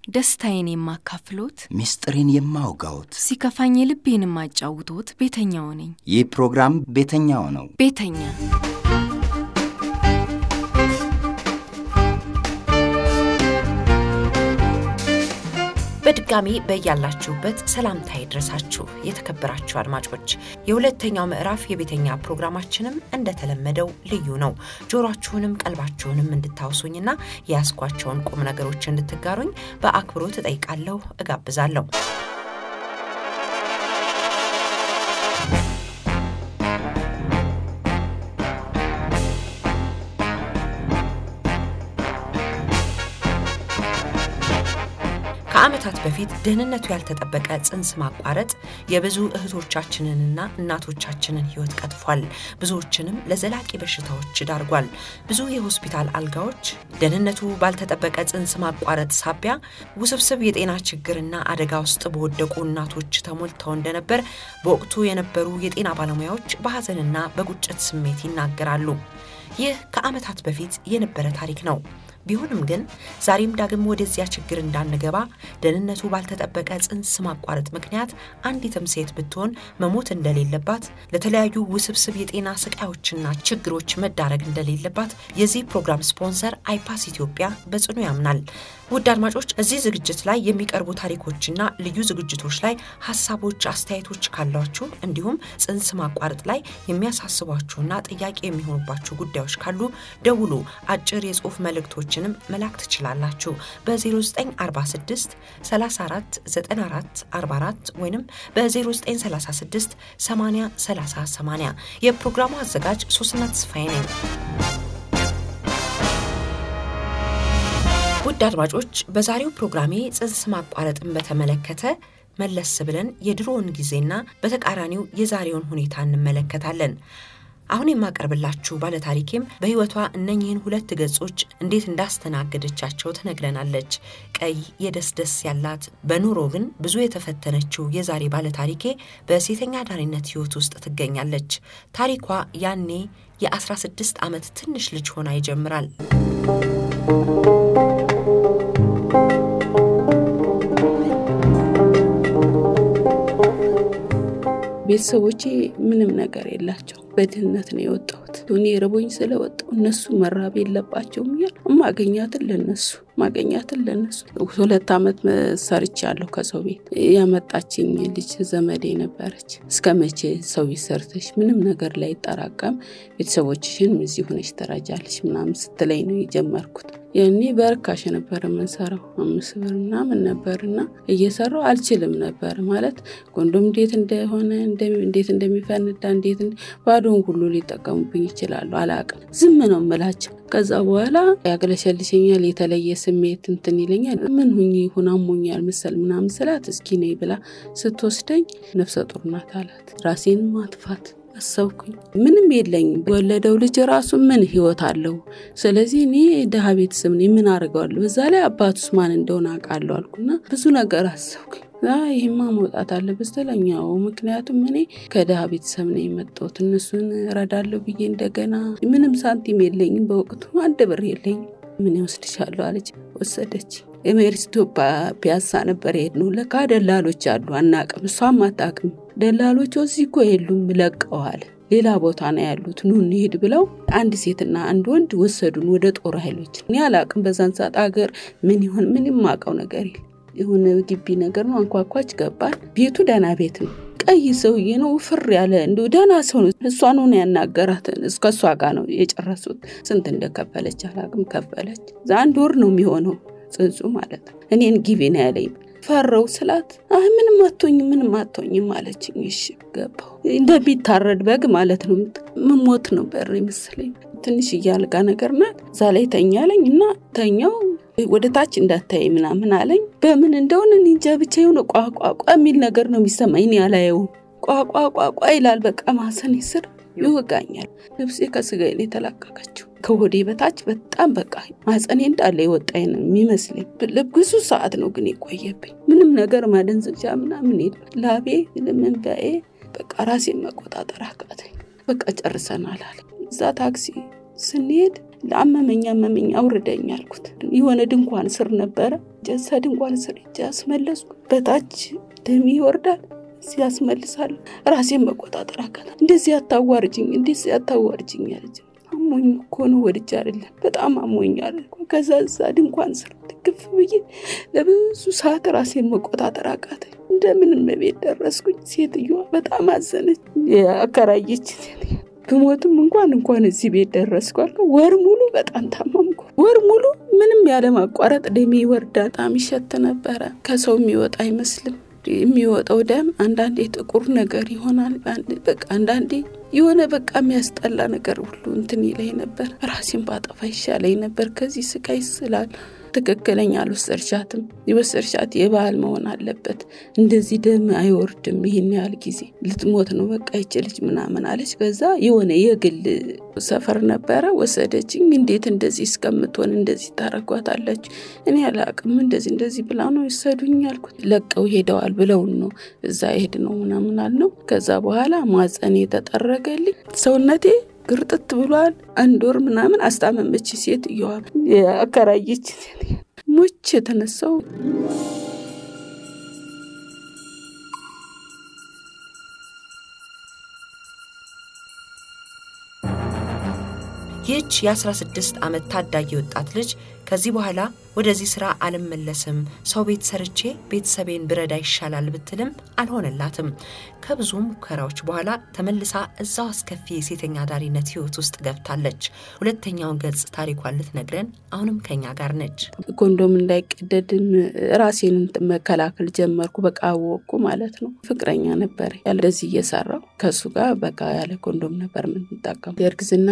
ደስታዬን የማካፍሎት፣ ምስጢሬን የማውጋዎት ሲከፋኝ ልቤን የማጫውቶት ቤተኛው ነኝ። ይህ ፕሮግራም ቤተኛው ነው። ቤተኛ በድጋሚ በያላችሁበት ሰላምታ ይድረሳችሁ የተከበራችሁ አድማጮች። የሁለተኛው ምዕራፍ የቤተኛ ፕሮግራማችንም እንደተለመደው ልዩ ነው። ጆሯችሁንም ቀልባችሁንም እንድታውሱኝና የያዝኳቸውን ቁም ነገሮች እንድትጋሩኝ በአክብሮት እጠይቃለሁ፣ እጋብዛለሁ። ከዓመታት በፊት ደህንነቱ ያልተጠበቀ ጽንስ ማቋረጥ የብዙ እህቶቻችንንና እናቶቻችንን ሕይወት ቀጥፏል። ብዙዎችንም ለዘላቂ በሽታዎች ዳርጓል። ብዙ የሆስፒታል አልጋዎች ደህንነቱ ባልተጠበቀ ጽንስ ማቋረጥ ሳቢያ ውስብስብ የጤና ችግርና አደጋ ውስጥ በወደቁ እናቶች ተሞልተው እንደነበር በወቅቱ የነበሩ የጤና ባለሙያዎች በሐዘንና በቁጭት ስሜት ይናገራሉ። ይህ ከዓመታት በፊት የነበረ ታሪክ ነው። ቢሆንም ግን ዛሬም ዳግም ወደዚያ ችግር እንዳንገባ ደህንነቱ ባልተጠበቀ ጽንስ ማቋረጥ ምክንያት አንዲትም ሴት ብትሆን መሞት እንደሌለባት፣ ለተለያዩ ውስብስብ የጤና ስቃዮችና ችግሮች መዳረግ እንደሌለባት የዚህ ፕሮግራም ስፖንሰር አይፓስ ኢትዮጵያ በጽኑ ያምናል። ውድ አድማጮች እዚህ ዝግጅት ላይ የሚቀርቡ ታሪኮችና ልዩ ዝግጅቶች ላይ ሀሳቦች፣ አስተያየቶች ካሏችሁ እንዲሁም ጽንስ ማቋረጥ ላይ የሚያሳስቧችሁና ጥያቄ የሚሆኑባችሁ ጉዳዮች ካሉ ደውሉ። አጭር የጽሁፍ መልእክቶችንም መላክ ትችላላችሁ። በ0946 34 94 44 ወይም በ0936 80 30 80 የፕሮግራሙ አዘጋጅ ሶስና ተስፋዬ ነኝ። ውድ አድማጮች በዛሬው ፕሮግራሜ ጽንስ ማቋረጥን በተመለከተ መለስ ብለን የድሮውን ጊዜና በተቃራኒው የዛሬውን ሁኔታ እንመለከታለን። አሁን የማቀርብላችሁ ባለታሪኬም በሕይወቷ እነኚህን ሁለት ገጾች እንዴት እንዳስተናገደቻቸው ትነግረናለች። ቀይ የደስደስ ያላት በኑሮ ግን ብዙ የተፈተነችው የዛሬ ባለታሪኬ በሴተኛ አዳሪነት ሕይወት ውስጥ ትገኛለች። ታሪኳ ያኔ የ16 ዓመት ትንሽ ልጅ ሆና ይጀምራል። ቤተሰቦቼ ምንም ነገር የላቸው። በድህነት ነው የወጣሁት። እኔ ረቦኝ ስለወጣሁ እነሱ መራብ የለባቸውም እያል ማገኛትን ለነሱ ማገኛትን ለነሱ ሁለት ዓመት ሰርቻለሁ ከሰው ቤት ያመጣችኝ ልጅ ዘመዴ ነበረች። እስከ መቼ ሰው ቤት ሰርተሽ ምንም ነገር ላይ ይጠራቀም ቤተሰቦችሽን እዚህ ሆነሽ ተራጃለች ምናምን ስትለኝ ነው የጀመርኩት። ያኔ በርካሽ ነበር የምንሰራው አምስት ብር ምናምን ነበርና እየሰራው አልችልም ነበር ማለት ኮንዶም እንዴት እንደሆነ እንዴት እንደሚፈንዳ እንዴት ባዶን ሁሉ ሊጠቀሙብኝ ይችላሉ። አላቅም ዝም ነው የምላቸው። ከዛ በኋላ ያገለሸልሸኛል፣ የተለየ ስሜት እንትን ይለኛል። ምን ሁኝ ይሁን አሞኛል መሰል ምናምን ስላት እስኪ ነይ ብላ ስትወስደኝ ነፍሰ ጡር ናት አላት። ራሴን ማጥፋት አሰብኩኝ። ምንም የለኝም። ወለደው ልጅ ራሱ ምን ህይወት አለው? ስለዚህ እኔ ድሀ ቤተሰብ ነኝ፣ ምን አድርገዋለሁ? በዛ ላይ አባቱስ ማን እንደሆነ አውቃለሁ አልኩና ብዙ ነገር አሰብኩኝ። ይህማ መውጣት አለበት ስተለኛው ምክንያቱም እኔ ከድሀ ቤተሰብ ነው የመጣሁት። እነሱን እረዳለሁ ብዬ እንደገና ምንም ሳንቲም የለኝም፣ በወቅቱ አንድ ብር የለኝም። ምን ይወስድሻለሁ አለች። ወሰደች። የሜሪስቶ ፒያሳ ነበር የሄድነው። ለካ ደላሎች አሉ፣ አናቅም፣ እሷም አታቅም። ደላሎች እዚህ እኮ የሉም ለቀዋል፣ ሌላ ቦታ ነው ያሉት፣ ኑ እንሂድ ብለው አንድ ሴትና አንድ ወንድ ወሰዱን ወደ ጦር ኃይሎች። እኔ አላቅም በዛን ሰዓት አገር ምን ይሆን ምን የማውቀው ነገር የለ የሆነ ግቢ ነገር ነው። አንኳኳች፣ ገባን። ቤቱ ደህና ቤት ነው። ቀይ ሰውዬ ነው፣ ፍር ያለ እንዲ ደህና ሰው ነው። እሷን ሆነ ያናገራት እስከ እሷ ጋር ነው የጨረሱት። ስንት እንደከፈለች አላቅም፣ ከፈለች። አንድ ወር ነው የሚሆነው ጽንሱ ማለት ነው። እኔን ጊቢ ነው ያለኝ። ፈረው ስላት አይ ምንም አቶኝ ምንም አቶኝም አለችኝ። እሺ ገባሁ። እንደሚታረድ በግ ማለት ነው። ምሞት ነው በር ይመስለኝ። ትንሽ እያልጋ ነገር ናት። እዛ ላይ ተኛለኝ እና ተኛው ወደ ታች እንዳታይ ምናምን አለኝ። በምን እንደሆነ እንጃ ብቻ የሆነ ቋቋቋ የሚል ነገር ነው የሚሰማኝ። እኔ አላየውም። ቋቋቋቋ ይላል። በቃ ማሰኔ ስር ይወጋኛል። ልብሴ ከስጋዬ ላይ ተላቀቀችው። ከሆዴ በታች በጣም በቃ ማጸኔ እንዳለ የወጣኝ ነው የሚመስለኝ። ብዙ ሰዓት ነው ግን የቆየብኝ። ምንም ነገር ማደንዘዣ ምናምን የለም። ላቤ ልምንበኤ በቃ ራሴን መቆጣጠር አቃተኝ። በቃ ጨርሰናል አለ። እዛ ታክሲ ስንሄድ ለአመመኝ አመመኝ አውርደኝ አልኩት። የሆነ ድንኳን ስር ነበረ ሄጄ እዛ ድንኳን ስር ሄጄ አስመለስኩ። በታች ደሜ ይወርዳል እዚህ ያስመልሳለሁ። ራሴን መቆጣጠር አቃታ። እንደዚህ አታዋርጅኝ፣ እንደዚህ አታዋርጅኝ አለች። አሞኝ እኮ ነው ወድጄ አይደለም፣ በጣም አሞኛል። ከዛ እዛ ድንኳን ስር ትክፍ ብዬ ለብዙ ሰዓት ራሴን መቆጣጠር አቃተኝ። እንደምንም ቤት ደረስኩኝ። ሴትዮዋ በጣም አዘነች። አከራየች ሴትዮ ብሞትም እንኳን እንኳን እዚህ ቤት ደረስኩ አልኩ። ወር ሙሉ በጣም ታመምኩ። ወር ሙሉ ምንም ያለማቋረጥ ደሜ ይወርዳል። በጣም ይሸት ነበረ። ከሰው የሚወጣ አይመስልም። የሚወጣው ደም አንዳንዴ ጥቁር ነገር ይሆናል። በቃ አንዳንዴ የሆነ በቃ የሚያስጠላ ነገር ሁሉ እንትን ይለኝ ነበር። ራሴን ባጠፋ ይሻለኝ ነበር ከዚህ ስቃይ ስላል ትክክለኛ አልወሰድሻትም። የወሰድሻት የባህል መሆን አለበት። እንደዚህ ደም አይወርድም። ይህን ያህል ጊዜ ልትሞት ነው በቃ ይች ልጅ ምናምን አለች። ከዛ የሆነ የግል ሰፈር ነበረ ወሰደችኝ። እንዴት እንደዚህ እስከምትሆን እንደዚህ ታረጓታለች? እኔ አላቅም። እንደዚህ እንደዚህ ብላ ነው የወሰዱኝ ያልኩት። ለቀው ሄደዋል ብለውን ነው እዛ ሄድ ነው ምናምን አልነው። ከዛ በኋላ ማጸኔ የተጠረገልኝ ሰውነቴ ግርጥት ብሏል። አንድ ወር ምናምን አስታመመች ሴትዮዋ አከራየች። ሞች የተነሳው ይህች የ16 ዓመት ታዳጊ ወጣት ልጅ ከዚህ በኋላ ወደዚህ ስራ አልመለስም፣ ሰው ቤት ሰርቼ ቤተሰቤን ብረዳ ይሻላል ብትልም አልሆነላትም። ከብዙ ሙከራዎች በኋላ ተመልሳ እዛው አስከፊ የሴተኛ አዳሪነት ህይወት ውስጥ ገብታለች። ሁለተኛውን ገጽ ታሪኳን ልትነግረን አሁንም ከኛ ጋር ነች። ኮንዶም እንዳይቀደድም ራሴን መከላከል ጀመርኩ። በቃ አወቅኩ ማለት ነው። ፍቅረኛ ነበር እንደዚህ እየሰራው ከእሱ ጋር በቃ ያለ ኮንዶም ነበር የምንጠቀሙ። የእርግዝና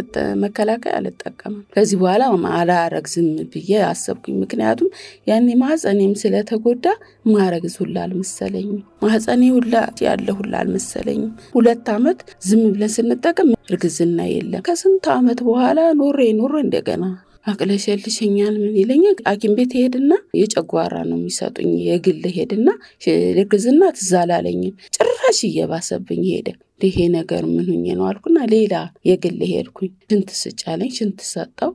መከላከያ አልጠቀምም። ከዚህ በኋላ አላረግዝም ብዬ አሰብኩኝ። ምክንያቱም ያኔ ማህፀኔም ስለተጎዳ ማረግዝ ሁላ አልመሰለኝም። ማህፀኔ ሁላ ያለ ሁላ አልመሰለኝም። ሁለት ዓመት ዝም ብለን ስንጠቀም እርግዝና የለም። ከስንት ዓመት በኋላ ኖሬ ኖሮ እንደገና አቅለሸልሸኛል ምን ይለኛል። ሐኪም ቤት ሄድና የጨጓራ ነው የሚሰጡኝ የግል ሄድና እርግዝና ትዝ አላለኝም። ጭራሽ እየባሰብኝ ሄደ። ይሄ ነገር ምን ሁኜ ነው አልኩና ሌላ የግል ሄድኩኝ። ሽንት ስጫለኝ ሽንት ሰጠው።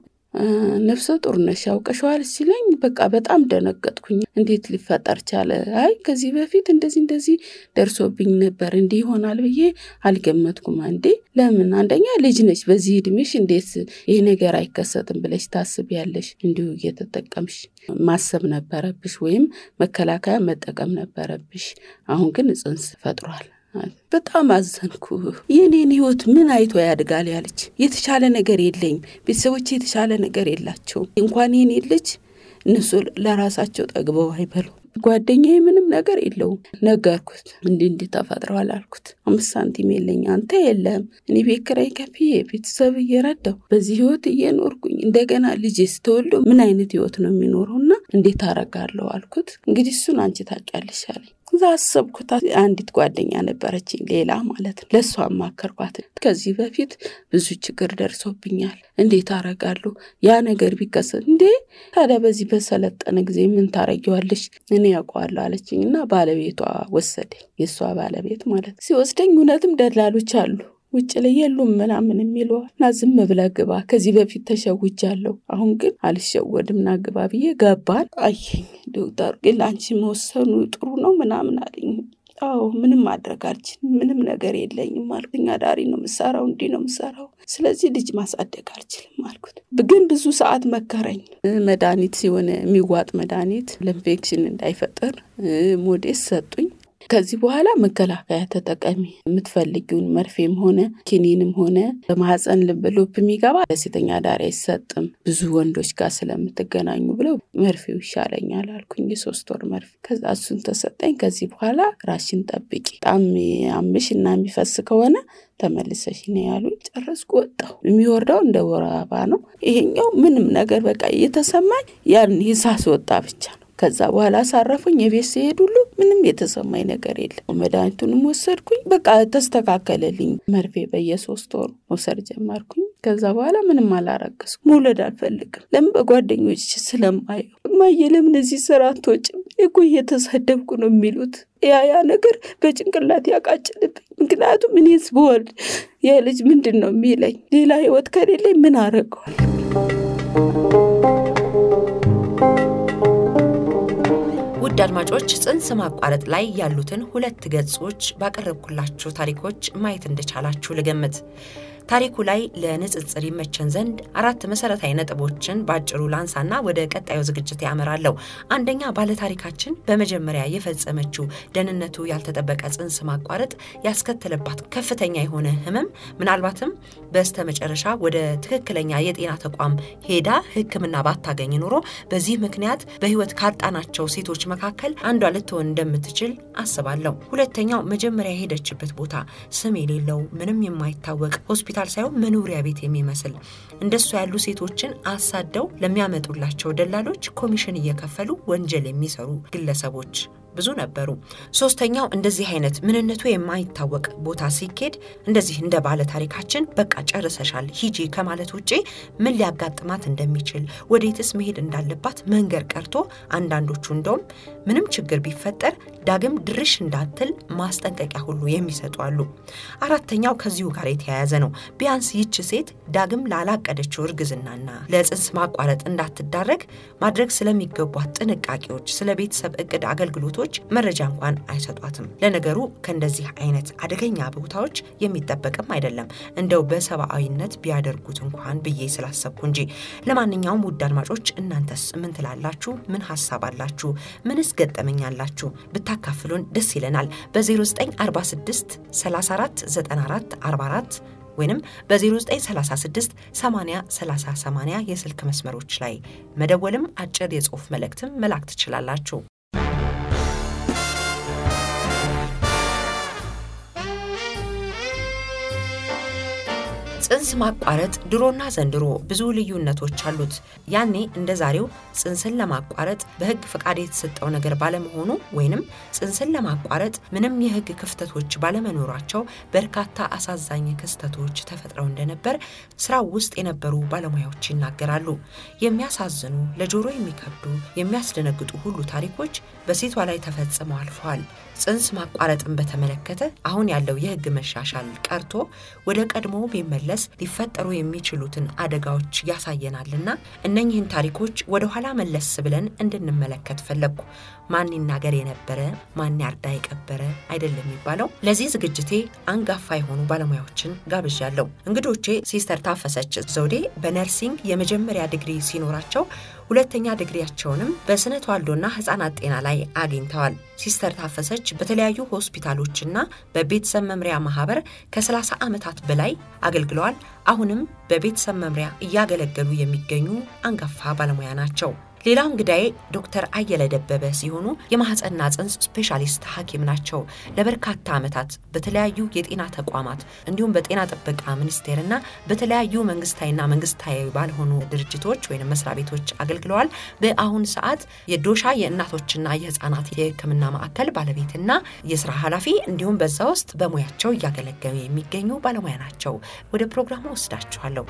ነፍሰ ጡር ነሽ ያውቀሸዋል ሲለኝ በቃ በጣም ደነገጥኩኝ። እንዴት ሊፈጠር ቻለ? አይ ከዚህ በፊት እንደዚህ እንደዚህ ደርሶብኝ ነበር እንዲህ ይሆናል ብዬ አልገመትኩም። አንዴ ለምን አንደኛ ልጅ ነች፣ በዚህ እድሜሽ እንዴት ይሄ ነገር አይከሰትም ብለሽ ታስቢያለሽ? እንዲሁ እየተጠቀምሽ ማሰብ ነበረብሽ፣ ወይም መከላከያ መጠቀም ነበረብሽ። አሁን ግን ጽንስ ፈጥሯል። በጣም አዘንኩ። የኔን ህይወት ምን አይቶ ያድጋል ያለች የተሻለ ነገር የለኝም። ቤተሰቦች የተሻለ ነገር የላቸውም። እንኳን የኔ ልጅ እነሱ ለራሳቸው ጠግበው አይበሉ። ጓደኛዬ ምንም ነገር የለውም። ነገርኩት። እንዲህ እንዲህ ተፈጥረዋል አልኩት። አምስት ሳንቲም የለኝ፣ አንተ የለህም። እኔ ቤት ኪራይ ከፍዬ ቤተሰብ እየረዳው በዚህ ህይወት እየኖርኩኝ እንደገና ልጅ ስተወልዶ ምን አይነት ህይወት ነው የሚኖረው እና እንዴት አረጋለሁ አልኩት። እንግዲህ እሱን አንቺ ታውቂያለሽ አለኝ። እዛ አሰብኩት። አንዲት ጓደኛ ነበረችኝ፣ ሌላ ማለት ነው። ለእሷ አማከርኳት። ከዚህ በፊት ብዙ ችግር ደርሶብኛል፣ እንዴት አረጋለሁ? ያ ነገር ቢከሰት እንዴ ታዲያ በዚህ በሰለጠነ ጊዜ ምን ታረጊዋለሽ? እኔ ያውቀዋለሁ አለችኝ እና ባለቤቷ ወሰደኝ። የእሷ ባለቤት ማለት ሲወስደኝ እውነትም ደላሎች አሉ ውጭ ላይ የሉም ምናምን የሚለዋል እና ዝም ብለህ ግባ። ከዚህ በፊት ተሸውጃለሁ፣ አሁን ግን አልሸወድም ና ግባ ብዬ ገባን። አየኝ ዶክተሩ ግን ለአንቺ መወሰኑ ጥሩ ነው ምናምን አለኝ። አዎ ምንም ማድረግ አልችልም፣ ምንም ነገር የለኝም አልኩኝ። አዳሪ ነው የምሰራው፣ እንዲህ ነው የምሰራው፣ ስለዚህ ልጅ ማሳደግ አልችልም አልኩት። ግን ብዙ ሰዓት መከረኝ። መድኃኒት ሲሆን የሚዋጥ መድኃኒት ለኢንፌክሽን እንዳይፈጥር ሞዴስ ሰጡኝ። ከዚህ በኋላ መከላከያ ተጠቀሚ፣ የምትፈልጊውን መርፌም ሆነ ኪኒንም ሆነ በማህፀን ልብ ሉፕ የሚገባ ለሴተኛ አዳሪ አይሰጥም ብዙ ወንዶች ጋር ስለምትገናኙ ብለው መርፌው ይሻለኛል አልኩኝ። የሶስት ወር መርፌ ከዛ እሱን ተሰጠኝ። ከዚህ በኋላ ራሽን ጠብቂ፣ በጣም አምሽ እና የሚፈስ ከሆነ ተመልሰሽ ነው ያሉኝ። ጨረስኩ፣ ወጣሁ። የሚወርደው እንደ ወር አበባ ነው። ይሄኛው ምንም ነገር በቃ እየተሰማኝ ያን ሳስ ወጣ ብቻ ነው። ከዛ በኋላ አሳረፉኝ። የቤት ሲሄድ ሁሉ ምንም የተሰማኝ ነገር የለም። መድኃኒቱንም ወሰድኩኝ። በቃ ተስተካከለልኝ። መርፌ በየሶስት ወሩ መውሰድ ጀመርኩኝ። ከዛ በኋላ ምንም አላረገዝኩ። መውለድ አልፈልግም። ለምን በጓደኞች ስለማየው እማዬ ለምን እዚህ ስራ አትወጭም እኮ እየተሰደብኩ ነው የሚሉት ያ ያ ነገር በጭንቅላት ያቃጭልብኝ። ምክንያቱም እኔስ ብወልድ የልጅ ምንድን ነው የሚለኝ? ሌላ ህይወት ከሌለኝ ምን አረገዋል? ውድ አድማጮች ጽንስ ማቋረጥ ላይ ያሉትን ሁለት ገጾች ባቀረብኩላችሁ ታሪኮች ማየት እንደቻላችሁ ልገምት። ታሪኩ ላይ ለንጽጽር ይመቸን ዘንድ አራት መሰረታዊ ነጥቦችን በአጭሩ ላንሳና ወደ ቀጣዩ ዝግጅት ያመራለሁ። አንደኛ ባለታሪካችን በመጀመሪያ የፈጸመችው ደህንነቱ ያልተጠበቀ ጽንስ ማቋረጥ ያስከተለባት ከፍተኛ የሆነ ህመም ምናልባትም በስተ መጨረሻ ወደ ትክክለኛ የጤና ተቋም ሄዳ ሕክምና ባታገኝ ኖሮ በዚህ ምክንያት በህይወት ካጣናቸው ሴቶች መካከል አንዷ ልትሆን እንደምትችል አስባለሁ። ሁለተኛው መጀመሪያ የሄደችበት ቦታ ስም የሌለው ምንም የማይታወቅ ሆስፒታል ሳይሆን መኖሪያ ቤት የሚመስል እንደሱ ያሉ ሴቶችን አሳደው ለሚያመጡላቸው ደላሎች ኮሚሽን እየከፈሉ ወንጀል የሚሰሩ ግለሰቦች ብዙ ነበሩ። ሶስተኛው እንደዚህ አይነት ምንነቱ የማይታወቅ ቦታ ሲኬድ እንደዚህ እንደ ባለ ታሪካችን በቃ ጨርሰሻል ሂጂ ከማለት ውጪ ምን ሊያጋጥማት እንደሚችል ወዴትስ መሄድ እንዳለባት መንገር ቀርቶ አንዳንዶቹ እንደውም ምንም ችግር ቢፈጠር ዳግም ድርሽ እንዳትል ማስጠንቀቂያ ሁሉ የሚሰጡ አሉ። አራተኛው ከዚሁ ጋር የተያያዘ ነው። ቢያንስ ይች ሴት ዳግም ላላቀደችው እርግዝናና ለጽንስ ማቋረጥ እንዳትዳረግ ማድረግ ስለሚገቧት ጥንቃቄዎች፣ ስለ ቤተሰብ እቅድ አገልግሎቶች መረጃ እንኳን አይሰጧትም። ለነገሩ ከእንደዚህ አይነት አደገኛ ቦታዎች የሚጠበቅም አይደለም እንደው በሰብአዊነት ቢያደርጉት እንኳን ብዬ ስላሰብኩ እንጂ። ለማንኛውም ውድ አድማጮች እናንተስ ምን ትላላችሁ? ምን ሀሳብ አላችሁ? ምንስ ገጠመኛላችሁ? ብታካፍሉን ደስ ይለናል። በ0946 34 94 44 ወይንም በ0936 80 30 80 የስልክ መስመሮች ላይ መደወልም አጭር የጽሑፍ መልእክትም መላክ ትችላላችሁ። ጽንስ ማቋረጥ ድሮና ዘንድሮ ብዙ ልዩነቶች አሉት። ያኔ እንደ ዛሬው ጽንስን ለማቋረጥ በሕግ ፈቃድ የተሰጠው ነገር ባለመሆኑ ወይንም ጽንስን ለማቋረጥ ምንም የሕግ ክፍተቶች ባለመኖራቸው በርካታ አሳዛኝ ክስተቶች ተፈጥረው እንደነበር ስራው ውስጥ የነበሩ ባለሙያዎች ይናገራሉ። የሚያሳዝኑ፣ ለጆሮ የሚከብዱ፣ የሚያስደነግጡ ሁሉ ታሪኮች በሴቷ ላይ ተፈጽመው አልፈዋል። ጽንስ ማቋረጥን በተመለከተ አሁን ያለው የሕግ መሻሻል ቀርቶ ወደ ቀድሞ ቢመለስ ሊፈጠሩ የሚችሉትን አደጋዎች ያሳየናልና እነኝህን ታሪኮች ወደ ኋላ መለስ ብለን እንድንመለከት ፈለግኩ። ማን ይናገር የነበረ ማን ያርዳ የቀበረ አይደለም የሚባለው። ለዚህ ዝግጅቴ አንጋፋ የሆኑ ባለሙያዎችን ጋብዣለሁ። እንግዶቼ ሲስተር ታፈሰች ዘውዴ በነርሲንግ የመጀመሪያ ዲግሪ ሲኖራቸው ሁለተኛ ዲግሪያቸውንም በስነ ተዋልዶና ህጻናት ጤና ላይ አግኝተዋል። ሲስተር ታፈሰች በተለያዩ ሆስፒታሎችና በቤተሰብ መምሪያ ማህበር ከ30 ዓመታት በላይ አገልግለዋል። አሁንም በቤተሰብ መምሪያ እያገለገሉ የሚገኙ አንጋፋ ባለሙያ ናቸው። ሌላው እንግዳዬ ዶክተር አየለ ደበበ ሲሆኑ የማህፀንና ጽንስ ስፔሻሊስት ሐኪም ናቸው። ለበርካታ ዓመታት በተለያዩ የጤና ተቋማት እንዲሁም በጤና ጥበቃ ሚኒስቴርና በተለያዩ መንግስታዊና መንግስታዊ ባልሆኑ ድርጅቶች ወይም መስሪያ ቤቶች አገልግለዋል። በአሁን ሰዓት የዶሻ የእናቶችና የህፃናት የሕክምና ማዕከል ባለቤትና የስራ ኃላፊ እንዲሁም በዛ ውስጥ በሙያቸው እያገለገሉ የሚገኙ ባለሙያ ናቸው። ወደ ፕሮግራሙ ወስዳችኋለሁ።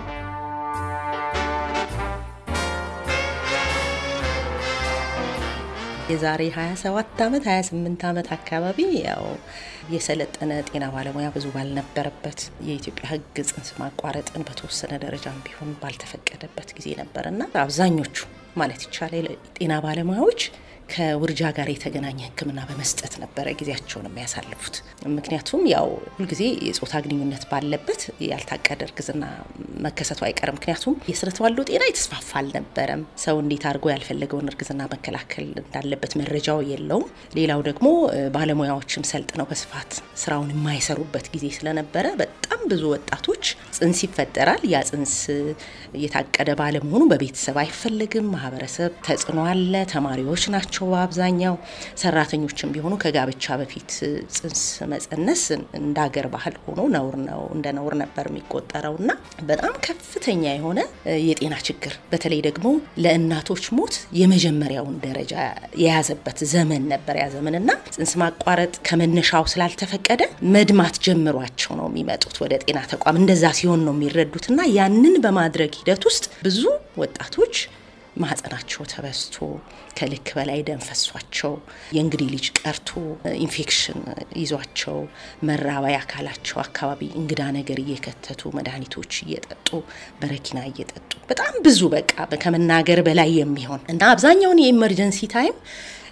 የዛሬ 27 ዓመት 28 ዓመት አካባቢ ያው የሰለጠነ ጤና ባለሙያ ብዙ ባልነበረበት የኢትዮጵያ ሕግ ጽንስ ማቋረጥን በተወሰነ ደረጃም ቢሆን ባልተፈቀደበት ጊዜ ነበርና አብዛኞቹ ማለት ይቻላል ጤና ባለሙያዎች ከውርጃ ጋር የተገናኘ ሕክምና በመስጠት ነበረ ጊዜያቸውን የሚያሳልፉት። ምክንያቱም ያው ሁልጊዜ የጾታ ግንኙነት ባለበት ያልታቀደ እርግዝና መከሰቱ አይቀርም። ምክንያቱም የስነ ተዋልዶ ጤና የተስፋፋ አልነበረም። ሰው እንዴት አድርጎ ያልፈለገውን እርግዝና መከላከል እንዳለበት መረጃው የለውም። ሌላው ደግሞ ባለሙያዎችም ሰልጥነው በስፋት ስራውን የማይሰሩበት ጊዜ ስለነበረ በጣም ብዙ ወጣቶች ጽንስ ይፈጠራል። ያ ጽንስ የታቀደ ባለመሆኑ በቤተሰብ አይፈለግም። ማህበረሰብ ተጽዕኖ አለ። ተማሪዎች ናቸው በአብዛኛው ሰራተኞችም ቢሆኑ ከጋብቻ በፊት ጽንስ መጸነስ እንደ ሀገር ባህል ሆኖ ነውር ነው እንደ ነውር ነበር የሚቆጠረው እና በጣም ከፍተኛ የሆነ የጤና ችግር በተለይ ደግሞ ለእናቶች ሞት የመጀመሪያውን ደረጃ የያዘበት ዘመን ነበር ያ ዘመን እና ጽንስ ማቋረጥ ከመነሻው ስላልተፈቀደ መድማት ጀምሯቸው ነው የሚመጡት ወደ ጤና ተቋም። እንደዛ ሲሆን ነው የሚረዱት እና ያንን በማድረግ ሂደት ውስጥ ብዙ ወጣቶች ማህፀናቸው ተበስቶ ከልክ በላይ ደም ፈሷቸው የእንግዲህ ልጅ ቀርቶ ኢንፌክሽን ይዟቸው መራባይ አካላቸው አካባቢ እንግዳ ነገር እየከተቱ መድኃኒቶች እየጠጡ በረኪና እየጠጡ በጣም ብዙ በቃ ከመናገር በላይ የሚሆን እና አብዛኛውን የኢመርጀንሲ ታይም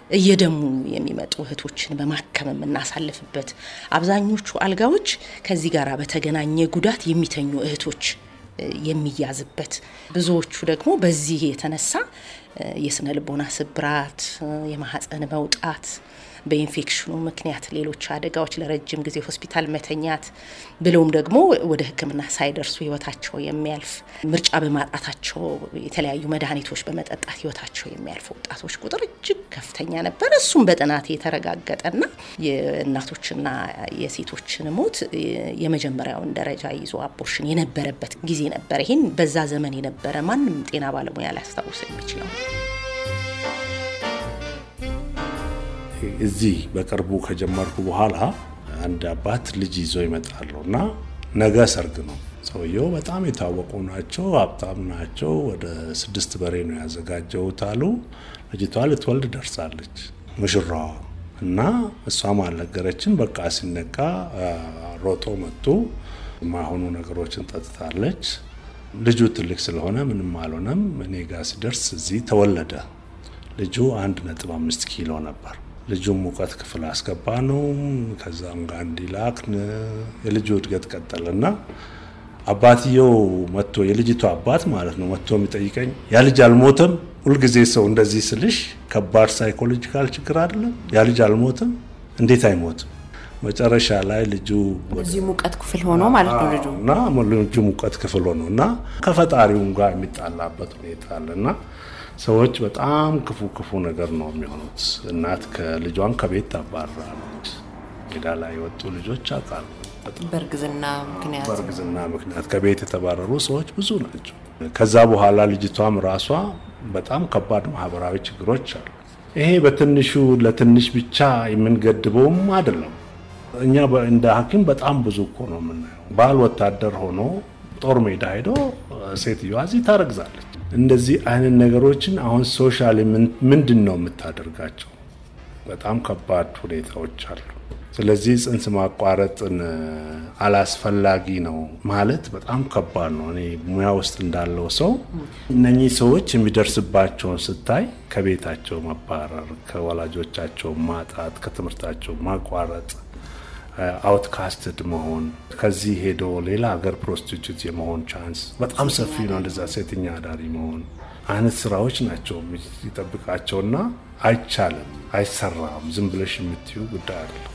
እየደሙ የሚመጡ እህቶችን በማከም የምናሳልፍበት አብዛኞቹ አልጋዎች ከዚህ ጋር በተገናኘ ጉዳት የሚተኙ እህቶች የሚያዝበት ብዙዎቹ ደግሞ በዚህ የተነሳ የስነ ልቦና ስብራት፣ የማህፀን መውጣት በኢንፌክሽኑ ምክንያት ሌሎች አደጋዎች ለረጅም ጊዜ ሆስፒታል መተኛት ብለውም ደግሞ ወደ ሕክምና ሳይደርሱ ህይወታቸው የሚያልፍ ምርጫ በማጣታቸው የተለያዩ መድኃኒቶች በመጠጣት ህይወታቸው የሚያልፉ ወጣቶች ቁጥር እጅግ ከፍተኛ ነበር። እሱም በጥናት የተረጋገጠና የእናቶችና የሴቶችን ሞት የመጀመሪያውን ደረጃ ይዞ አቦርሽን የነበረበት ጊዜ ነበር። ይህን በዛ ዘመን የነበረ ማንም ጤና ባለሙያ ሊያስታውስ የሚችለው እዚህ በቅርቡ ከጀመርኩ በኋላ አንድ አባት ልጅ ይዞ ይመጣሉ እና ነገ ሰርግ ነው። ሰውየው በጣም የታወቁ ናቸው፣ ሀብታም ናቸው። ወደ ስድስት በሬ ነው ያዘጋጀውት አሉ። ልጅቷ ልትወልድ ደርሳለች ሙሽራዋ እና እሷም አልነገረችም። በቃ ሲነቃ ሮጦ መጡ። የማይሆኑ ነገሮችን ጠጥታለች። ልጁ ትልቅ ስለሆነ ምንም አልሆነም። እኔ ጋር ሲደርስ እዚህ ተወለደ። ልጁ አንድ ነጥብ አምስት ኪሎ ነበር። ልጁም ሙቀት ክፍል አስገባ ነው። ከዛም ጋር እንዲላክን የልጁ እድገት ቀጠለና አባትየው መጥቶ የልጅቷ አባት ማለት ነው መጥቶ የሚጠይቀኝ ያ ልጅ አልሞተም። ሁልጊዜ ሰው እንደዚህ ስልሽ ከባድ ሳይኮሎጂካል ችግር አይደለም። ያ ልጅ አልሞተም፣ እንዴት አይሞትም? መጨረሻ ላይ ልጁ እዚህ ሙቀት ክፍል ሆኖ ማለት ነው ልጁ እና ልጁ ሙቀት ክፍል ሆኖ እና ከፈጣሪውም ጋር የሚጣላበት ሁኔታ አለ እና ሰዎች በጣም ክፉ ክፉ ነገር ነው የሚሆኑት። እናት ከልጇን ከቤት ታባራለች። ሜዳ ላይ የወጡ ልጆች አውቃሉ። በእርግዝና ምክንያት በእርግዝና ምክንያት ከቤት የተባረሩ ሰዎች ብዙ ናቸው። ከዛ በኋላ ልጅቷም ራሷ በጣም ከባድ ማህበራዊ ችግሮች አሉ። ይሄ በትንሹ ለትንሽ ብቻ የምንገድበውም አይደለም። እኛ እንደ ሐኪም በጣም ብዙ እኮ ነው የምናየው። ባል ወታደር ሆኖ ጦር ሜዳ ሄዶ ሴትዮዋ እዚህ ታረግዛለች። እንደዚህ አይነት ነገሮችን አሁን ሶሻል ምንድን ነው የምታደርጋቸው? በጣም ከባድ ሁኔታዎች አሉ። ስለዚህ ጽንስ ማቋረጥን አላስፈላጊ ነው ማለት በጣም ከባድ ነው። እኔ ሙያ ውስጥ እንዳለው ሰው እነኚህ ሰዎች የሚደርስባቸውን ስታይ ከቤታቸው መባረር፣ ከወላጆቻቸው ማጣት፣ ከትምህርታቸው ማቋረጥ አውትካስትድ መሆን ከዚህ ሄዶ ሌላ ሀገር ፕሮስቲቱት የመሆን ቻንስ በጣም ሰፊ ነው። እንደዛ ሴተኛ አዳሪ መሆን አይነት ስራዎች ናቸው የሚጠብቃቸውና አይቻልም፣ አይሰራም። ዝም ብለሽ የምትዩ ጉዳይ አይደለም።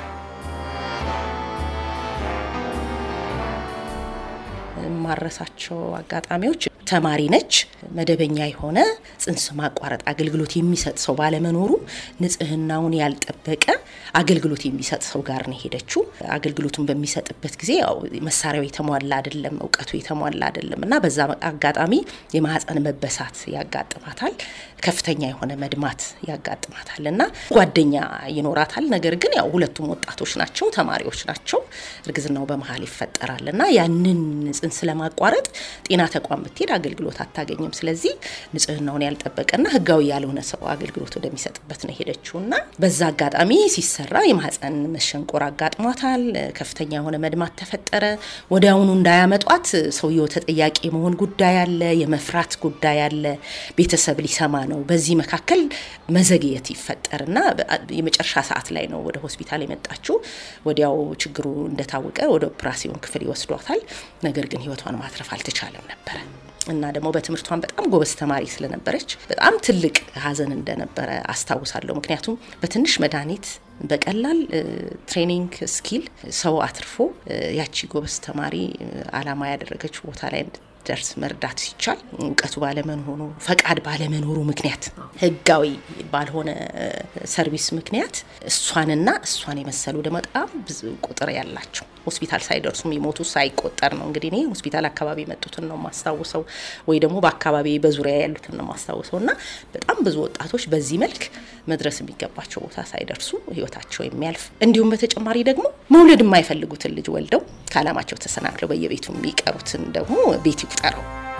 የማረሳቸው አጋጣሚዎች ተማሪ ነች። መደበኛ የሆነ ጽንስ ማቋረጥ አገልግሎት የሚሰጥ ሰው ባለመኖሩ ንጽህናውን ያልጠበቀ አገልግሎት የሚሰጥ ሰው ጋር ነው የሄደችው። አገልግሎቱን በሚሰጥበት ጊዜ ያው መሳሪያው የተሟላ አይደለም፣ እውቀቱ የተሟላ አይደለም እና በዛ አጋጣሚ የማህፀን መበሳት ያጋጥማታል። ከፍተኛ የሆነ መድማት ያጋጥማታል እና ጓደኛ ይኖራታል። ነገር ግን ያው ሁለቱም ወጣቶች ናቸው፣ ተማሪዎች ናቸው። እርግዝናው በመሀል ይፈጠራል እና ያንን ጽንስ ለማቋረጥ ጤና ተቋም ብትሄድ አገልግሎት አታገኝም። ስለዚህ ንጽህናውን ያልጠበቀና ህጋዊ ያልሆነ ሰው አገልግሎት ወደሚሰጥበት ነው ሄደችው እና በዛ አጋጣሚ ሲሰራ የማህፀን መሸንቆር አጋጥሟታል። ከፍተኛ የሆነ መድማት ተፈጠረ። ወዲያውኑ እንዳያመጧት ሰውየው ተጠያቂ የመሆን ጉዳይ አለ፣ የመፍራት ጉዳይ አለ። ቤተሰብ ሊሰማ ነው። በዚህ መካከል መዘግየት ይፈጠርና የመጨረሻ ሰዓት ላይ ነው ወደ ሆስፒታል የመጣችው። ወዲያው ችግሩ እንደታወቀ ወደ ኦፕራሲዮን ክፍል ይወስዷታል። ነገር ግን ህይወቷን ማትረፍ አልተቻለም ነበረ እና ደግሞ በትምህርቷን በጣም ጎበዝ ተማሪ ስለነበረች በጣም ትልቅ ሀዘን እንደነበረ አስታውሳለሁ። ምክንያቱም በትንሽ መድኃኒት በቀላል ትሬኒንግ ስኪል ሰው አትርፎ ያቺ ጎበዝ ተማሪ አላማ ያደረገች ቦታ ላይ ደርስ መርዳት ሲቻል እውቀቱ ባለመኖሩ ፈቃድ ባለመኖሩ ምክንያት ህጋዊ ባልሆነ ሰርቪስ ምክንያት እሷንና እሷን የመሰሉ ደግሞ በጣም ብዙ ቁጥር ያላቸው ሆስፒታል ሳይደርሱ የሚሞቱ ሳይቆጠር ነው። እንግዲህ እኔ ሆስፒታል አካባቢ የመጡትን ነው ማስታውሰው፣ ወይ ደግሞ በአካባቢ በዙሪያ ያሉትን ነው ማስታውሰው እና በጣም ብዙ ወጣቶች በዚህ መልክ መድረስ የሚገባቸው ቦታ ሳይደርሱ ህይወታቸው የሚያልፍ እንዲሁም በተጨማሪ ደግሞ መውለድ የማይፈልጉትን ልጅ ወልደው ከዓላማቸው ተሰናክለው በየቤቱ የሚቀሩትን ደግሞ ቤት ይቁጠረው።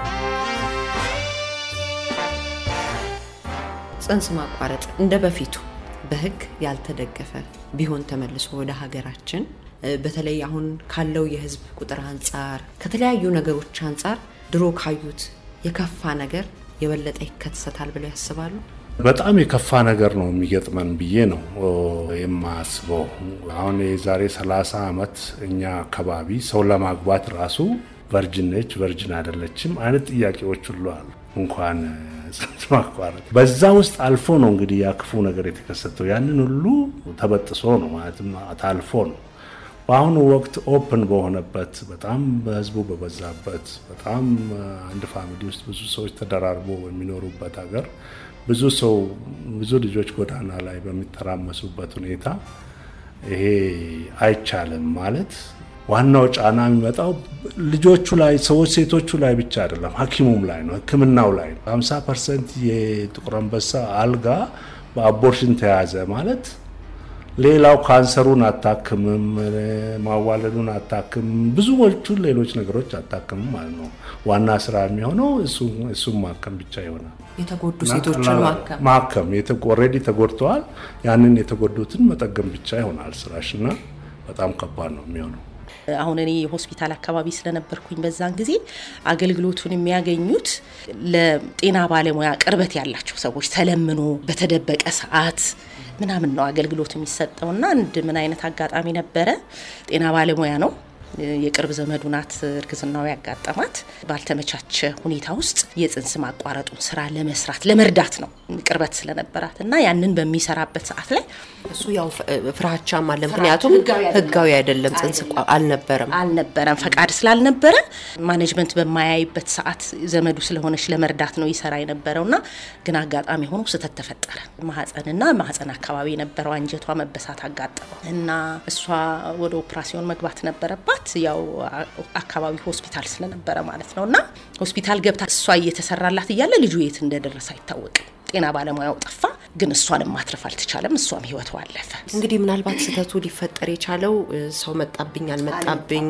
ጽንስ ማቋረጥ እንደ በፊቱ በህግ ያልተደገፈ ቢሆን ተመልሶ ወደ ሀገራችን በተለይ አሁን ካለው የህዝብ ቁጥር አንጻር ከተለያዩ ነገሮች አንጻር ድሮ ካዩት የከፋ ነገር የበለጠ ይከሰታል ብለው ያስባሉ? በጣም የከፋ ነገር ነው የሚገጥመን ብዬ ነው የማስበው። አሁን የዛሬ 30 ዓመት እኛ አካባቢ ሰው ለማግባት ራሱ ቨርጅን ነች ቨርጅን አይደለችም አይነት ጥያቄዎች ሁሉ አሉ። እንኳን ጽንስ ማቋረጥ በዛ ውስጥ አልፎ ነው እንግዲህ ያ ክፉ ነገር የተከሰተው። ያንን ሁሉ ተበጥሶ ነው ማለትም ታልፎ ነው በአሁኑ ወቅት ኦፕን በሆነበት በጣም በህዝቡ በበዛበት በጣም አንድ ፋሚሊ ውስጥ ብዙ ሰዎች ተደራርቦ በሚኖሩበት ሀገር ብዙ ሰው ብዙ ልጆች ጎዳና ላይ በሚተራመሱበት ሁኔታ ይሄ አይቻልም ማለት ዋናው ጫና የሚመጣው ልጆቹ ላይ ሰዎች ሴቶቹ ላይ ብቻ አይደለም፣ ሐኪሙም ላይ ነው፣ ሕክምናው ላይ ነው። 50 ፐርሰንት የጥቁር አንበሳ አልጋ በአቦርሽን ተያዘ ማለት ሌላው ካንሰሩን አታክምም፣ ማዋለዱን አታክምም፣ ብዙዎቹን ሌሎች ነገሮች አታክምም ማለት ነው። ዋና ስራ የሚሆነው እሱም ማከም ብቻ ይሆናል። የተጎዱ ሴቶችን ማከም ማከም ኦልሬዲ ተጎድተዋል። ያንን የተጎዱትን መጠገም ብቻ ይሆናል ስራሽ እና በጣም ከባድ ነው የሚሆነው። አሁን እኔ ሆስፒታል አካባቢ ስለነበርኩኝ በዛን ጊዜ አገልግሎቱን የሚያገኙት ለጤና ባለሙያ ቅርበት ያላቸው ሰዎች ተለምኖ በተደበቀ ሰዓት ምናምን ነው አገልግሎት የሚሰጠውና አንድ ምን አይነት አጋጣሚ ነበረ። ጤና ባለሙያ ነው የቅርብ ዘመዱ ናት እርግዝናው ያጋጠማት። ባልተመቻቸ ሁኔታ ውስጥ የጽንስ ማቋረጡን ስራ ለመስራት ለመርዳት ነው ቅርበት ስለነበራት እና ያንን በሚሰራበት ሰዓት ላይ እሱ ያው ፍራቻም አለ። ምክንያቱም ህጋዊ አይደለም፣ ጽንስ አልነበረም አልነበረም ፈቃድ ስላልነበረ ማኔጅመንት በማያይበት ሰዓት ዘመዱ ስለሆነች ለመርዳት ነው ይሰራ የነበረውና ግን አጋጣሚ ሆኖ ስህተት ተፈጠረ። ማህፀንና ማህፀን አካባቢ የነበረው አንጀቷ መበሳት አጋጠመው እና እሷ ወደ ኦፕራሲዮን መግባት ነበረባት ያው አካባቢ ሆስፒታል ስለነበረ ማለት ነው እና ሆስፒታል ገብታ እሷ እየተሰራላት እያለ ልጁ የት እንደደረሰ አይታወቅም። ጤና ባለሙያው ጠፋ፣ ግን እሷንም ማትረፍ አልተቻለም። እሷም ህይወቷ አለፈ። እንግዲህ ምናልባት ስህተቱ ሊፈጠር የቻለው ሰው መጣብኝ አልመጣብኝ፣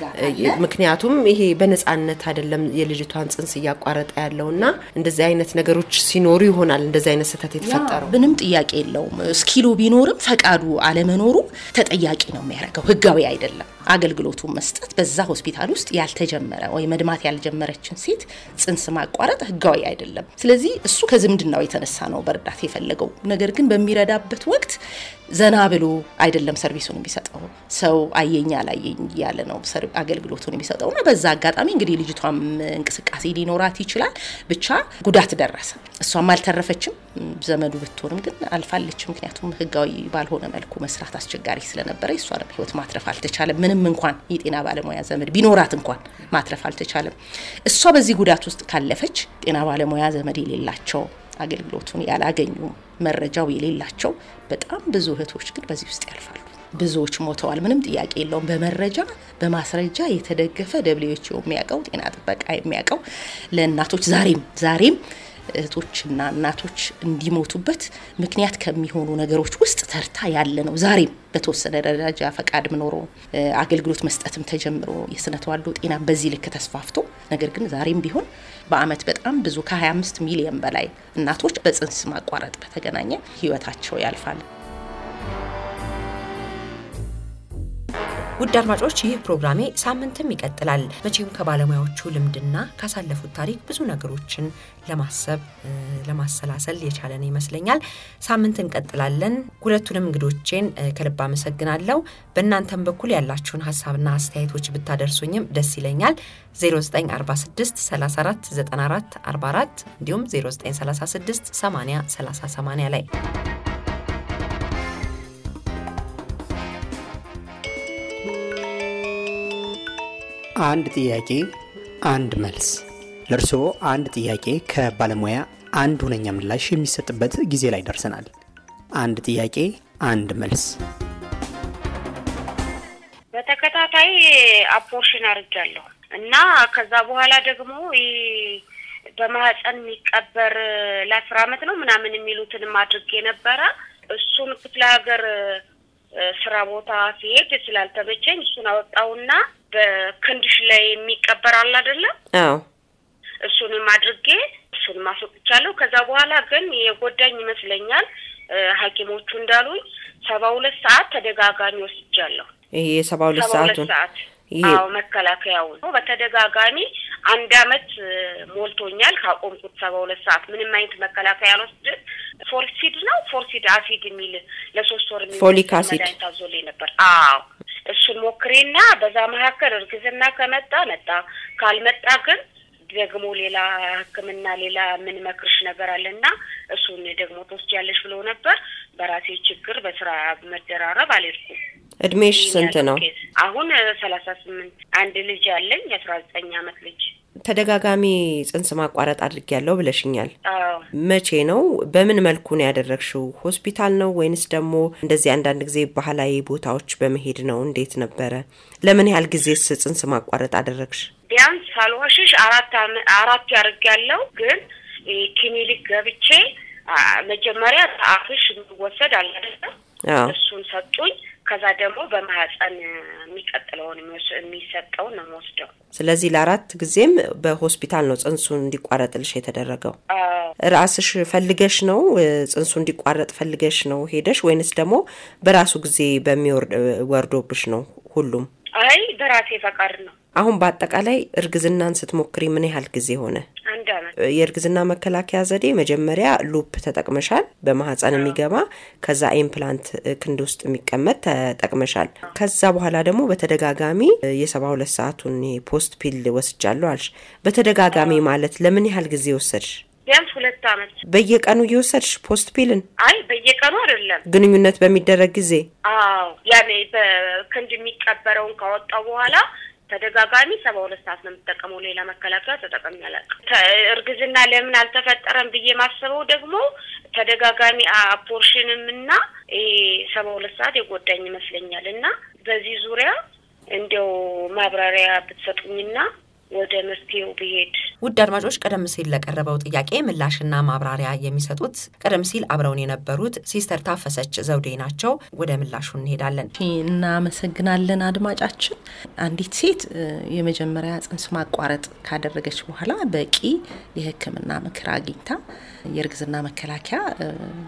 ምክንያቱም ይሄ በነፃነት አይደለም የልጅቷን ጽንስ እያቋረጠ ያለው እና እንደዚህ አይነት ነገሮች ሲኖሩ ይሆናል እንደዚህ አይነት ስህተት የተፈጠረው። ምንም ጥያቄ የለውም። እስኪሎ ቢኖርም ፈቃዱ አለመኖሩ ተጠያቂ ነው የሚያደርገው። ህጋዊ አይደለም አገልግሎቱን መስጠት በዛ ሆስፒታል ውስጥ ያልተጀመረ ወይ መድማት ያልጀመረችን ሴት ጽንስ ማቋረጥ ህጋዊ አይደለም። ስለዚህ እሱ ከዝምድናው የተነሳ ነው በእርዳታ የፈለገው። ነገር ግን በሚረዳበት ወቅት ዘና ብሎ አይደለም ሰርቪሱን የሚሰጠው። ሰው አየኝ አላየኝ እያለ ነው አገልግሎቱን የሚሰጠው እና በዛ አጋጣሚ እንግዲህ ልጅቷም እንቅስቃሴ ሊኖራት ይችላል። ብቻ ጉዳት ደረሰ። እሷም አልተረፈችም። ዘመዱ ብትሆንም ግን አልፋለች። ምክንያቱም ህጋዊ ባልሆነ መልኩ መስራት አስቸጋሪ ስለነበረ የእሷንም ህይወት ማትረፍ አልተቻለም። ምንም እንኳን የጤና ባለሙያ ዘመድ ቢኖራት እንኳን ማትረፍ አልተቻለም። እሷ በዚህ ጉዳት ውስጥ ካለፈች ጤና ባለሙያ ዘመድ የሌላቸው አገልግሎቱን ያላገኙ መረጃው የሌላቸው በጣም ብዙ እህቶች ግን በዚህ ውስጥ ያልፋሉ። ብዙዎች ሞተዋል። ምንም ጥያቄ የለውም። በመረጃ በማስረጃ የተደገፈ ደብሊውኤችኦ የሚያውቀው ጤና ጥበቃ የሚያውቀው ለእናቶች ዛሬም ዛሬም እህቶችና እናቶች እንዲሞቱበት ምክንያት ከሚሆኑ ነገሮች ውስጥ ተርታ ያለ ነው። ዛሬም በተወሰነ ደረጃ ፈቃድ ኖሮ አገልግሎት መስጠትም ተጀምሮ የስነ ተዋልዶ ጤና በዚህ ልክ ተስፋፍቶ፣ ነገር ግን ዛሬም ቢሆን በአመት በጣም ብዙ ከ25 ሚሊዮን በላይ እናቶች በጽንስ ማቋረጥ በተገናኘ ህይወታቸው ያልፋል። ውድ አድማጮች ይህ ፕሮግራሜ ሳምንትም ይቀጥላል። መቼም ከባለሙያዎቹ ልምድና ካሳለፉት ታሪክ ብዙ ነገሮችን ለማሰብ ለማሰላሰል የቻለን ይመስለኛል። ሳምንት እንቀጥላለን። ሁለቱንም እንግዶቼን ከልብ አመሰግናለሁ። በእናንተም በኩል ያላችሁን ሀሳብና አስተያየቶች ብታደርሱኝም ደስ ይለኛል። 0946 34 94 44 እንዲሁም 0936 80 30 80 ላይ አንድ ጥያቄ አንድ መልስ። ለእርስዎ አንድ ጥያቄ ከባለሙያ አንድ ሁነኛ ምላሽ የሚሰጥበት ጊዜ ላይ ደርሰናል። አንድ ጥያቄ አንድ መልስ። በተከታታይ አፖርሽን አድርጃለሁ እና ከዛ በኋላ ደግሞ በማህፀን የሚቀበር ለአስር አመት ነው ምናምን የሚሉትንም አድርጌ ነበረ። እሱን ክፍለ ሀገር ስራ ቦታ ሲሄድ ስላልተመቸኝ እሱን አወጣውና በክንድሽ ላይ የሚቀበር አለ አይደለም? አዎ እሱንም አድርጌ እሱንም አስወጥቻለሁ። ከዛ በኋላ ግን የጎዳኝ ይመስለኛል ሐኪሞቹ እንዳሉኝ ሰባ ሁለት ሰዓት ተደጋጋሚ ወስጃለሁ። ይሄ የሰባ ሁለት ሰባ ሁለት ሰዓቱን ሰዓት አዎ መከላከያውን በተደጋጋሚ አንድ አመት ሞልቶኛል ካቆምኩት ሰባ ሁለት ሰዓት ምንም አይነት መከላከያ አልወስድም። ፎርሲድ ነው ፎርሲድ አሲድ የሚል ለሶስት ወር ፎሊክ አሲድ መድኃኒት አዞልኝ ነበር። አዎ እሱን ሞክሬና በዛ መካከል እርግዝና ከመጣ መጣ፣ ካልመጣ ግን ደግሞ ሌላ ሕክምና ሌላ ምን መክርሽ ነገር አለና እሱን ደግሞ ትወስጃለሽ ብለው ነበር። በራሴ ችግር በስራ መደራረብ አልሄድኩም። እድሜሽ ስንት ነው? አሁን ሰላሳ ስምንት አንድ ልጅ አለኝ የአስራ ዘጠኝ አመት ልጅ። ተደጋጋሚ ጽንስ ማቋረጥ አድርጊያለሁ ብለሽኛል። አዎ መቼ ነው? በምን መልኩ ነው ያደረግሽው? ሆስፒታል ነው ወይንስ ደግሞ እንደዚህ አንዳንድ ጊዜ ባህላዊ ቦታዎች በመሄድ ነው? እንዴት ነበረ? ለምን ያህል ጊዜስ ጽንስ ማቋረጥ አደረግሽ? ቢያንስ ሳልዋሽሽ አራት አመ- አራት ያደርጋለሁ ግን ክሊኒክ ገብቼ አ፣ መጀመሪያ አፍሽ የሚወሰድ አለ አይደለ? አዎ እሱን ሰጡኝ። ከዛ ደግሞ በማህፀን የሚቀጥለውን የሚወስ- የሚሰጠውን ነው የምወስደው። ስለዚህ ለአራት ጊዜም በሆስፒታል ነው ጽንሱ እንዲቋረጥልሽ የተደረገው። አዎ ራስሽ ፈልገሽ ነው እ፣ ጽንሱ እንዲቋረጥ ፈልገሽ ነው ሄደሽ ወይንስ ደግሞ በራሱ ጊዜ በሚወርድ ወርዶብሽ ነው ሁሉም? አይ በራሴ ፈቃድ ነው። አሁን በአጠቃላይ እርግዝናን ስትሞክሪ ምን ያህል ጊዜ ሆነ? አንድ አመት የእርግዝና መከላከያ ዘዴ መጀመሪያ ሉፕ ተጠቅመሻል፣ በማህፀን የሚገባ ከዛ ኢምፕላንት እ፣ ክንድ ውስጥ የሚቀመጥ ተጠቅመሻል። ከዛ በኋላ ደግሞ በተደጋጋሚ እ፣ የሰባ ሁለት ሰዓቱን ፖስት ፒል ወስጃለሁ አልሽ። በተደጋጋሚ ማለት ለምን ያህል ጊዜ ወሰድሽ? ቢያንስ ሁለት አመት። በየቀኑ እየወሰድሽ ፖስት ፒልን አይ በየቀኑ አይደለም። ግንኙነት በሚደረግ ጊዜ አዎ ያኔ በክንድ የሚቀበረውን ካወጣው በኋላ ተደጋጋሚ ሰባ ሁለት ሰዓት ነው የምጠቀመው። ሌላ መከላከያ ተጠቀሚ አላውቅም። ተ- እርግዝና ለምን አልተፈጠረም ብዬ ማስበው ደግሞ ተደጋጋሚ አፖርሽንም እና ይሄ ሰባ ሁለት ሰዓት የጎዳኝ ይመስለኛል። እና በዚህ ዙሪያ እንዲያው ማብራሪያ ብትሰጡኝና ወደ መፍትሄው ብሄድ ውድ አድማጮች ቀደም ሲል ለቀረበው ጥያቄ ምላሽና ማብራሪያ የሚሰጡት ቀደም ሲል አብረውን የነበሩት ሲስተር ታፈሰች ዘውዴ ናቸው። ወደ ምላሹ እንሄዳለን። እናመሰግናለን አድማጫችን። አንዲት ሴት እ፣ የመጀመሪያ ጽንስ ማቋረጥ ካደረገች በኋላ በቂ የሕክምና ምክር አግኝታ የእርግዝና መከላከያ እ፣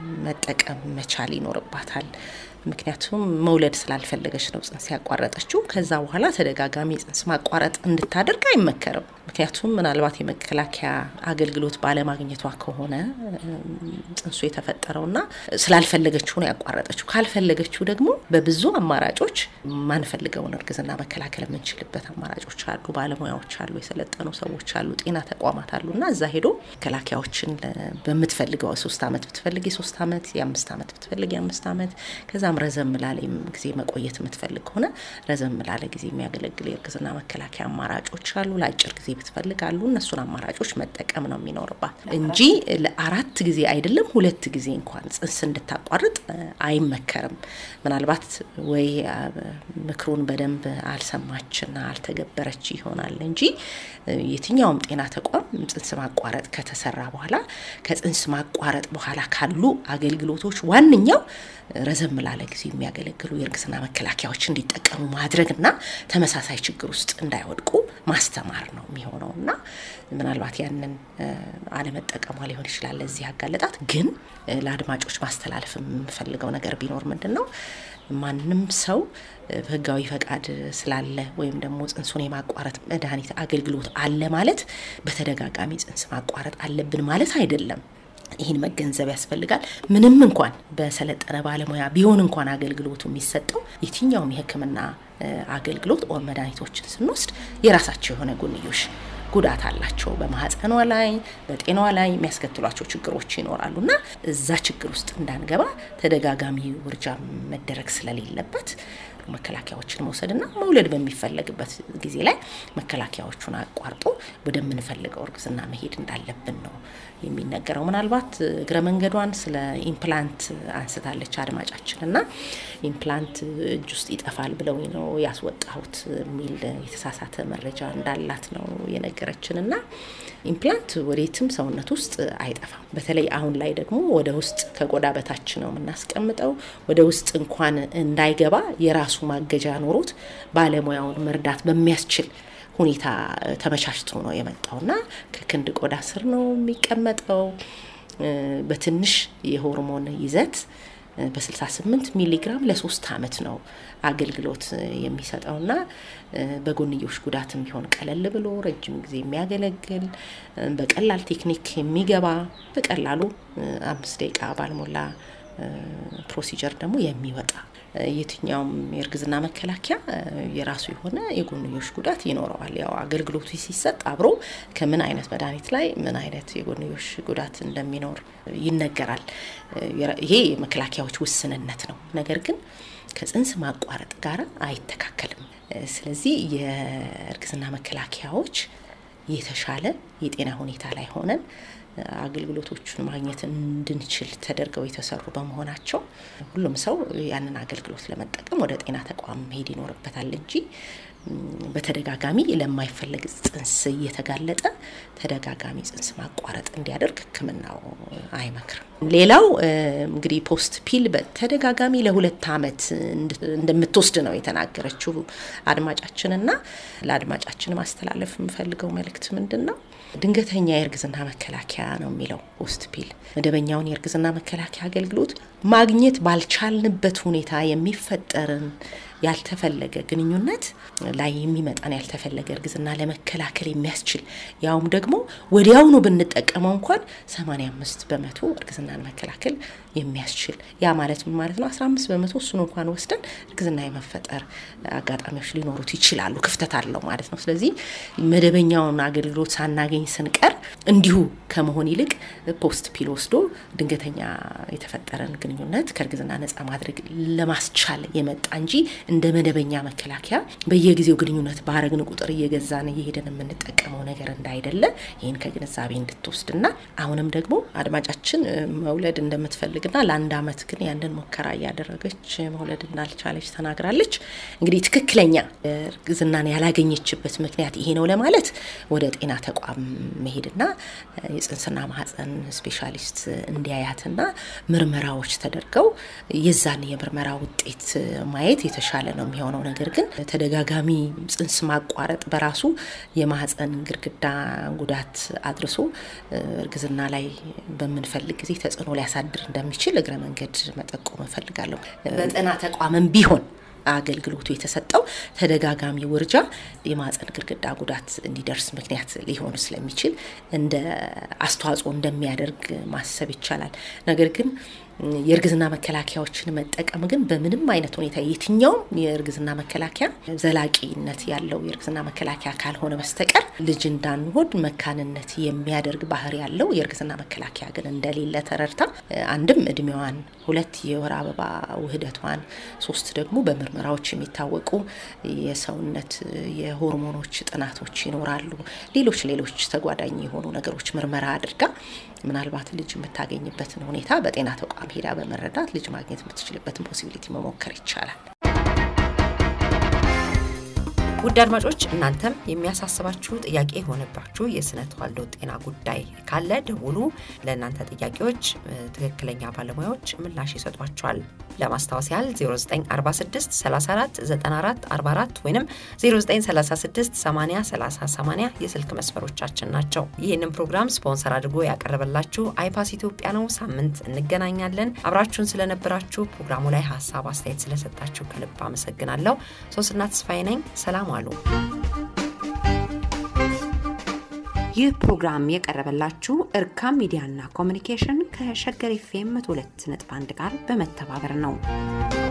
መጠቀም መቻል ይኖርባታል። ምክንያቱም መውለድ ስላልፈለገች ነው ጽንስ ያቋረጠችው። ከዛ በኋላ ተደጋጋሚ ጽንስ ማቋረጥ እንድታደርግ አይመከርም። ምክንያቱም ምናልባት የመከላከያ አገልግሎት ባለማግኘቷ ከሆነ እም፣ ጽንሱ የተፈጠረውና ስላልፈለገችው ነው ያቋረጠችው። ካልፈለገችው ደግሞ በብዙ አማራጮች ማንፈልገውን እርግዝና መከላከል የምንችልበት አማራጮች አሉ። ባለሙያዎች አሉ፣ የሰለጠኑ ሰዎች አሉ፣ ጤና ተቋማት አሉ እና እዛ ሄዶ መከላከያዎችን ለ- በምትፈልገው ሶስት አመት ብትፈልግ የሶስት አመት የአምስት አመት ብትፈልግ የአምስት አመት ከዛም ረዘም ላለ ጊዜ መቆየት የምትፈልግ ከሆነ ረዘም ላለ ጊዜ የሚያገለግል የእርግዝና መከላከያ አማራጮች አሉ። ለአጭር ጊዜ ብትፈልግ አሉ። እነሱን አማራጮች መጠቀም ነው የሚኖርባት እንጂ ለአራት ጊዜ አይደለም ሁለት ጊዜ እንኳን ጽንስ እንድታቋርጥ እ፣ አይመከርም። ምናልባት ወይ አ፣ ምክሩን በደንብ አልሰማችና አልተገበረች ይሆናል እንጂ እ፣ የትኛውም ጤና ተቋም ጽንስ ማቋረጥ ከተሰራ በኋላ ከጽንስ ማቋረጥ በኋላ ካሉ አገልግሎቶች ዋነኛው ረዘም ላለ ጊዜ የሚያገለግሉ የእርግዝና መከላከያዎች እንዲጠቀሙ ማድረግና ተመሳሳይ ችግር ውስጥ እንዳይወድቁ ማስተማር ነው የሚሆነው እና ምናልባት ያንን እ፣ አለመጠቀሟ ሊሆን ይችላል ለዚህ ያጋለጣት። ግን እ፣ ለአድማጮች ማስተላለፍ የምፈልገው ነገር ቢኖር ምንድን ነው ማንም ሰው እ፣ በህጋዊ ፈቃድ ስላለ ወይም ደግሞ ጽንሱን የማቋረጥ መድኃኒት አገልግሎት አለ ማለት በተደጋጋሚ ጽንስ ማቋረጥ አለብን ማለት አይደለም። ይህን መገንዘብ ያስፈልጋል። ምንም እንኳን በሰለጠነ ባለሙያ ቢሆን እንኳን አገልግሎቱ የሚሰጠው የትኛውም የሕክምና እ፣ አገልግሎት ኦር መድኃኒቶችን ስንወስድ የራሳቸው የሆነ ጎንዮሽ ጉዳት አላቸው። በማህፀኗ ላይ በጤናዋ ላይ የሚያስከትሏቸው ችግሮች ይኖራሉ እና እዛ ችግር ውስጥ እንዳንገባ ተደጋጋሚ ውርጃ መደረግ ስለሌለበት መከላከያዎችን መውሰድና መውለድ በሚፈለግበት ጊዜ ላይ መከላከያዎቹን አቋርጦ ወደምንፈልገው እርግዝና መሄድ እንዳለብን ነው የሚነገረው። ምናልባት እግረ መንገዷን ስለ ኢምፕላንት አንስታለች አድማጫችን እና ኢምፕላንት እጅ ውስጥ ይጠፋል ብለው ነው ያስወጣሁት የሚል የተሳሳተ መረጃ እንዳላት ነው የነገረችን እና ኢምፕላንት ወዴትም ሰውነት ውስጥ አይጠፋም። በተለይ አሁን ላይ ደግሞ ወደ ውስጥ ከቆዳ በታች ነው የምናስቀምጠው። ወደ ውስጥ እንኳን እንዳይገባ የራሱ ማገጃ ኖሮት ባለሙያውን መርዳት በሚያስችል ሁኔታ ተመቻችቶ ነው የመጣው እና ከክንድ ቆዳ ስር ነው የሚቀመጠው። እ፣ በትንሽ የሆርሞን ይዘት በ68 ሚሊግራም ለሶስት አመት ነው አገልግሎት የሚሰጠውና በጎንዮሽ ጉዳትም ቢሆን ቀለል ብሎ ረጅም ጊዜ የሚያገለግል በቀላል ቴክኒክ የሚገባ በቀላሉ አምስት ደቂቃ ባልሞላ ፕሮሲጀር ደግሞ የሚወጣ የትኛውም የእርግዝና መከላከያ የራሱ የሆነ የጎንዮሽ ጉዳት ይኖረዋል። ያው አገልግሎቱ ሲሰጥ አብሮ ከምን አይነት መድኃኒት ላይ ምን አይነት የጎንዮሽ ጉዳት እንደሚኖር ይነገራል። ይሄ የመከላከያዎች ውስንነት ነው። ነገር ግን ከጽንስ ማቋረጥ ጋር አይተካከልም። ስለዚህ የእርግዝና መከላከያዎች የተሻለ የጤና ሁኔታ ላይ ሆነን አገልግሎቶቹን ማግኘት እንድንችል ተደርገው የተሰሩ በመሆናቸው ሁሉም ሰው ያንን አገልግሎት ለመጠቀም ወደ ጤና ተቋም መሄድ ይኖርበታል እንጂ በተደጋጋሚ ለማይፈለግ ጽንስ እየተጋለጠ ተደጋጋሚ ጽንስ ማቋረጥ እንዲያደርግ ሕክምናው አይመክርም። ሌላው እንግዲህ ፖስት ፒል በተደጋጋሚ ለሁለት ዓመት እንደምትወስድ ነው የተናገረችው አድማጫችንና ለአድማጫችን ማስተላለፍ የምፈልገው መልእክት ምንድን ነው? ድንገተኛ የእርግዝና መከላከያ ነው የሚለው ፖስት ፒል። መደበኛውን የእርግዝና መከላከያ አገልግሎት ማግኘት ባልቻልንበት ሁኔታ የሚፈጠርን ያልተፈለገ ግንኙነት ላይ የሚመጣን ያልተፈለገ እርግዝና ለመከላከል የሚያስችል ያውም ደግሞ ወዲያውኑ ብንጠቀመው እንኳን 85 በመቶ እርግዝናን መከላከል የሚያስችል ያ ማለት ምን ማለት ነው? 15 በመቶ እሱን እንኳን ወስደን እርግዝና የመፈጠር አጋጣሚዎች ሊኖሩት ይችላሉ። ክፍተት አለው ማለት ነው። ስለዚህ መደበኛውን አገልግሎት ሳናገኝ ስንቀር እንዲሁ ከመሆን ይልቅ ፖስት ፒል ወስዶ ድንገተኛ የተፈጠረን ግንኙነት ከእርግዝና ነጻ ማድረግ ለማስቻል የመጣ እንጂ እንደ መደበኛ መከላከያ በየጊዜው ግንኙነት ባረግን ቁጥር እየገዛን እየሄደን የምንጠቀመው ነገር እንዳይደለ ይህን ከግንዛቤ እንድትወስድና አሁንም ደግሞ አድማጫችን መውለድ እንደምትፈልግና ለአንድ አመት ግን ያንን ሙከራ እያደረገች መውለድ እንዳልቻለች ተናግራለች። እንግዲህ ትክክለኛ እርግዝናን ያላገኘችበት ምክንያት ይሄ ነው ለማለት ወደ ጤና ተቋም መሄድና የጽንስና ማህፀን ስፔሻሊስት እንዲያያትና ምርመራዎች ተደርገው የዛን የምርመራ ውጤት ማየት የተሻለ ነው የሚሆነው። ነገር ግን ተደጋጋሚ ጽንስ ማቋረጥ በራሱ የማህፀን ግድግዳ ጉዳት አድርሶ እርግዝና ላይ በምንፈልግ ጊዜ ተጽዕኖ ሊያሳድር እንደሚችል እግረ መንገድ መጠቆም እፈልጋለሁ። በጤና ተቋምም ቢሆን አገልግሎቱ የተሰጠው ተደጋጋሚ ውርጃ የማህፀን ግድግዳ ጉዳት እንዲደርስ ምክንያት ሊሆን ስለሚችል እንደ አስተዋጽኦ እንደሚያደርግ ማሰብ ይቻላል። ነገር ግን የእርግዝና መከላከያዎችን መጠቀም ግን በምንም አይነት ሁኔታ የትኛውም የእርግዝና መከላከያ ዘላቂነት ያለው የእርግዝና መከላከያ ካልሆነ በስተቀር ልጅ እንዳንወድ መካንነት የሚያደርግ ባህሪ ያለው የእርግዝና መከላከያ ግን እንደሌለ ተረድታ አንድም እድሜዋን፣ ሁለት የወር አበባ ውህደቷን፣ ሶስት ደግሞ በምርመራዎች የሚታወቁ የሰውነት የሆርሞኖች ጥናቶች ይኖራሉ። ሌሎች ሌሎች ተጓዳኝ የሆኑ ነገሮች ምርመራ አድርጋ ምናልባት ልጅ የምታገኝበትን ሁኔታ በጤና ተቋም ሄዳ በመረዳት ልጅ ማግኘት የምትችልበትን ፖሲቢሊቲ መሞከር ይቻላል። ውድ አድማጮች እናንተም የሚያሳስባችሁ ጥያቄ የሆነባችሁ የስነ ተዋልዶ ጤና ጉዳይ ካለ ደውሉ። ለእናንተ ጥያቄዎች ትክክለኛ ባለሙያዎች ምላሽ ይሰጧቸዋል። ለማስታወስ ያህል 0946 34 94 44 ወይም 0936 80 30 80 የስልክ መስመሮቻችን ናቸው። ይህንን ፕሮግራም ስፖንሰር አድርጎ ያቀረበላችሁ አይፓስ ኢትዮጵያ ነው። ሳምንት እንገናኛለን። አብራችሁን ስለነበራችሁ ፕሮግራሙ ላይ ሀሳብ አስተያየት ስለሰጣችሁ ከልብ አመሰግናለሁ። ሶስትና ተስፋዬ ነኝ። ሰላም አሉ። ይህ ፕሮግራም የቀረበላችሁ እርካም ሚዲያና ኮሚኒኬሽን ከሸገር ኤፍ ኤም 102.1 ጋር በመተባበር ነው።